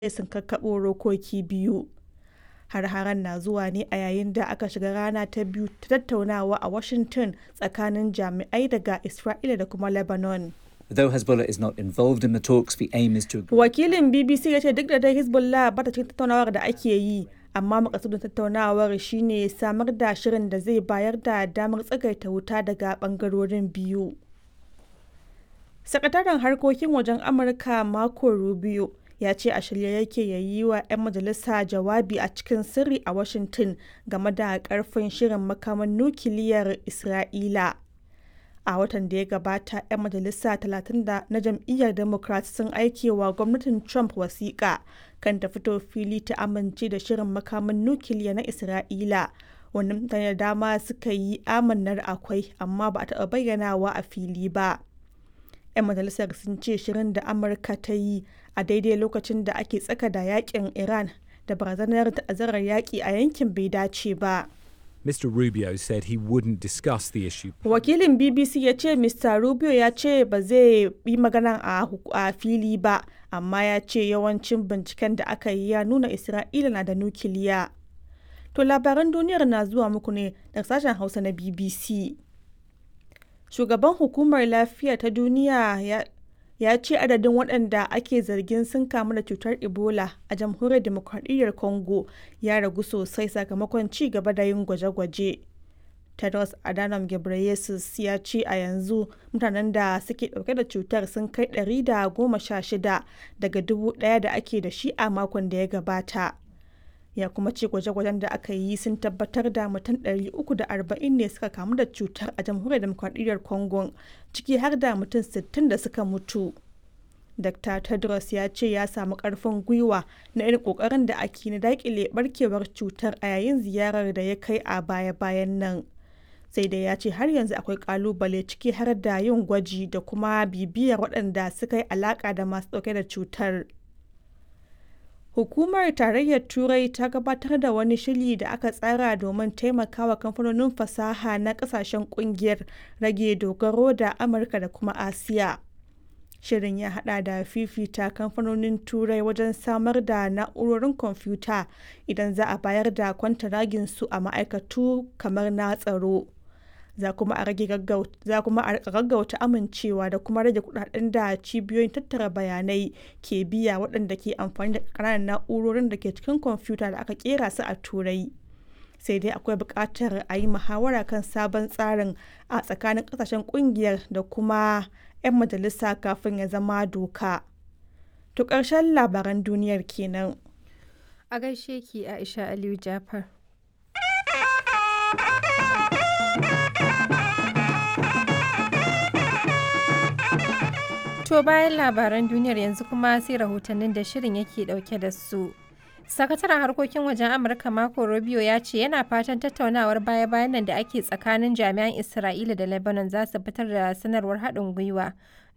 sun kakkaɓo rokoki biyu. Har-haren na zuwa ne a yayin da aka shiga rana ta biyu ta tattaunawa a Washington tsakanin jami'ai daga Isra'ila da kuma Lebanon. Though Hezbollah is not involved in the talks, the aim is to agree. Wakilin BBC ya ce duk da dai Hezbollah ba ta cikin tattaunawar da ake yi, amma makasudin tattaunawar shine samar da shirin da zai bayar da damar tsagaita wuta daga bangarorin biyu. Sakataren harkokin wajen Amurka Marco Rubio ya ce a shirye yake ya yi wa 'yan majalisa jawabi a cikin sirri a Washington game da karfin shirin makaman nukiliyar Isra'ila. A watan da ya gabata, 'yan majalisa 30 na jam'iyyar Democrat sun aike wa gwamnatin Trump wasiƙa kan ta fito fili ta amince da shirin makaman nukiliya na Isra'ila. Wani mutane da dama suka yi amannar akwai, amma ba a taɓa bayyanawa a fili ba. 'yan majalisar sun ce shirin da amurka ta yi a daidai lokacin da ake tsaka da yakin iran da barazanar ta'azzarar yaƙi a yankin bai dace ba Mr. Rubio said he wouldn't discuss the issue. wakilin bbc ya ce mr rubio ya ce ba zai yi magana a, a fili ba amma ya ce yawancin binciken da aka yi ya nuna isra'ila na da nukiliya to labaran duniyar na zuwa muku ne daga sashen hausa na bbc shugaban hukumar lafiya ta duniya ya, ya ce adadin waɗanda ake zargin sun kamu da cutar ebola a jamhuriyar demokradiyyar congo ya ragu sosai sakamakon ci gaba da yin gwaje-gwaje tedros adhanom ghebreyesus ya ce a yanzu mutanen da suke ɗauke da cutar sun kai 116 daga dubu ɗaya da ake da shi a makon da ya gabata ya kuma ce gwaje-gwajen da aka yi sun tabbatar da mutum 340 ne suka kamu da cutar a jamhuriyar demokradiyyar congo ciki har da mutum 60 da suka mutu dr tedros ya ce ya samu karfin gwiwa na irin kokarin da ake na dakile barkewar cutar a yayin ziyarar da ya kai a baya-bayan nan sai dai ya ce har yanzu akwai kalubale ciki har da yin gwaji da kuma bibiyar waɗanda suka yi alaka da masu ɗauke da cutar Hukumar Tarayyar Turai ta gabatar da wani shiri da aka tsara domin taimakawa kamfanonin fasaha na kasashen kungiyar rage dogaro da Amurka da kuma Asiya. Shirin ya hada da fifita kamfanonin Turai wajen samar da na'urorin kwamfuta idan za a bayar da kwantaragin su a ma'aikatu kamar na tsaro. za kuma a rage gaggauta amincewa da kuma rage kudaden da cibiyoyin tattara bayanai ke biya waɗanda ke amfani da ƙananan na'urorin da ke cikin kwamfuta da aka kera su a turai sai dai akwai buƙatar a yi muhawara kan sabon tsarin a tsakanin ƙasashen ƙungiyar da kuma 'yan majalisa kafin ya zama doka to ƙarshen labaran duniyar kenan a gaishe ki aisha aliyu jafar To bayan labaran duniyar yanzu kuma sai rahotannin da shirin yake dauke da su. Sakataren harkokin wajen Amurka Marco Rubio ya ce yana fatan tattaunawar baya-bayan nan da ake tsakanin jami'an Isra'ila da Lebanon za su fitar da sanarwar haɗin gwiwa